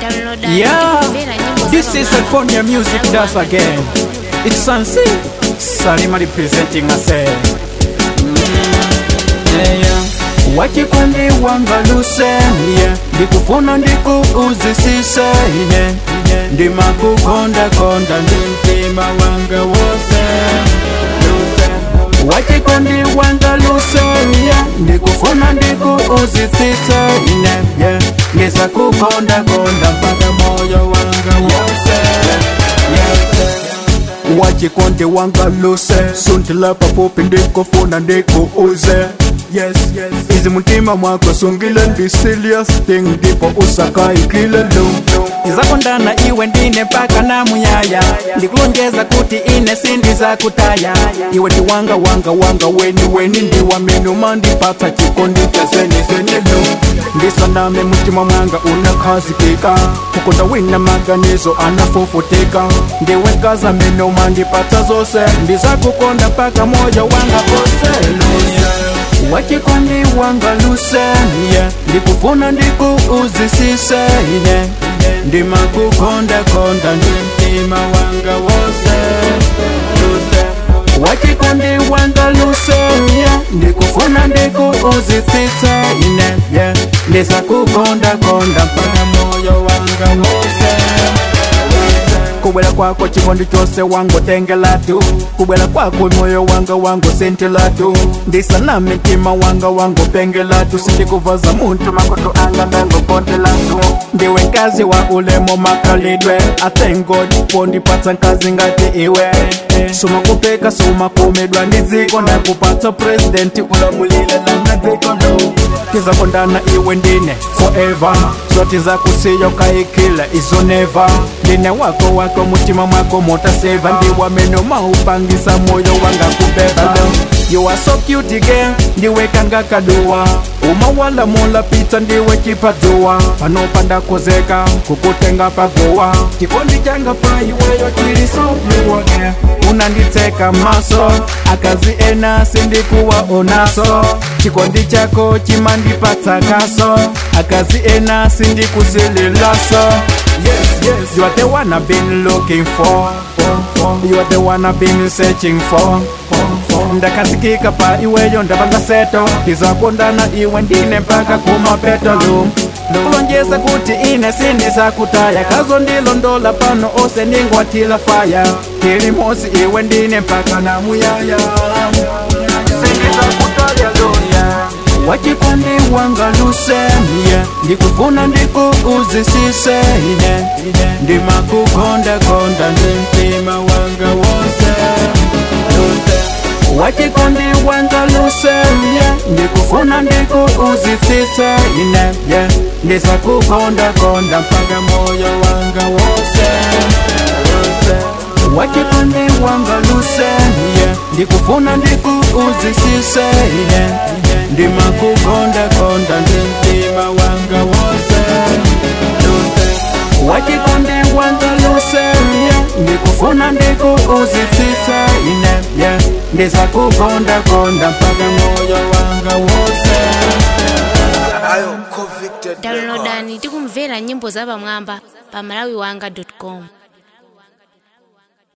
Yeah, this is California Music Does Again. It's Sansi, Salima representing myself. Yeah, yeah. wachikwandi wangaluse yeah. ndikufuna ndikuuzisise yeah. ndimakukondakonda ndi mtima wanga wose wachikwandi wangaluse yeah. ndikufuna ndikuuzisise yeah. yeah. ndizakukondakonda mpaka moyo wanga wose yeah. wachikwandi wangaluse sundila pafupi ndikufuna ndikuuze yes, yes. izi mutima mwako sungile ndi serious thing ndipo usakaikile lu ndizakondana iwe ndine mpaka na muyaya ndikulonjeza kuti ine sindiza kutaya iwe ndi wanga wanga wanga weni weni ndi wamene umandipatsa chikondi cha zenizenelu ndisaname mutima mwanga unakhazikika kukonda wina maganizo anafufutika ndiwe kaza mene umandipatsa zose ndizakukonda mpaka moyo wanga poseluse wachikondi wangalusenya ndikufuna ndikuuzisise ine ndimakukondakonda ndi mtima wanga wose wachikondi wangalusenya ndikufuna ndikuuzisise ine yeah. ndizakukondakonda mpaka moyo wanga wose kubwela kwako chikondi chose wangu tengelatu kubwela kwako moyo wanga wangu sentelatu ndisana mitima wanga wangu pengelatu sindikuvaza muntu makoto anga ndangopondelatu ndiwe nkazi wa ulemo makalidwe I thank God pondipatsa nkazi ngati iwe suma kupeka suma kumidwa ndiziko ndakupatsa presidenti ulamulile lana dziko no tizakondana iwe ndine forever zoti zakusiyo kaikile izoneva ndine wako wako mutima mwako motaseva ndiwamene maupangisa moyo wanga kubeba You are so cute girl, ndiwe kanga kaduwa umawala mola pizza ndiwe chipadzuwa panopanda kozeka kukutenga pagowa chikondi changa pa iweyo chili so pure girl unanditseka maso akazi ena sindikuwa onaso chikondi chako chimandipatsa kaso akazi ena sindikusilililaso yes, yes. You are the one I've been looking for You are the one I've been searching for ndakasikika pa iweyo ndapanga seto ndizakondana iwe ndine mpaka kumapetolo kulonjeza kuti ine sindizakutaya kazo ndilondola pano ose ningwatila faya kilimosi iwe ndine mpaka na muyaya sindizakutaya loya wachikondi wangalusemiye ndikufuna ndikuuzisise ine ndimakukondakonda ndi mtima wanga wose wachikondi wangalusemiye ndikufuna ndikuuzisise ine ye ndizakukondakonda mpaka moyo wanga wose wachikondi wangalusemiye ndikufuna ndikuuzisise ine ndimakukondakonda ndi mtima wanga wose wachikondi wangalusemiye ndikufuna ndikuuzisise ine yeah. ndizakukondakonda mpaka moyo wanga wose ayo convicted downloadani tikumvera nyimbo za pamwamba pa malawiwanga com